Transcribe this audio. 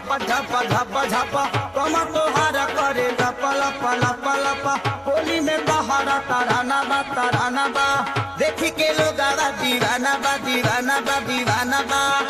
धप धप धप झप कम तोहारा करे लप लप लप लप होली में बहारा तराना बा तराना बा देखी के लोग दीवाना बा दीवाना बा दीवाना बा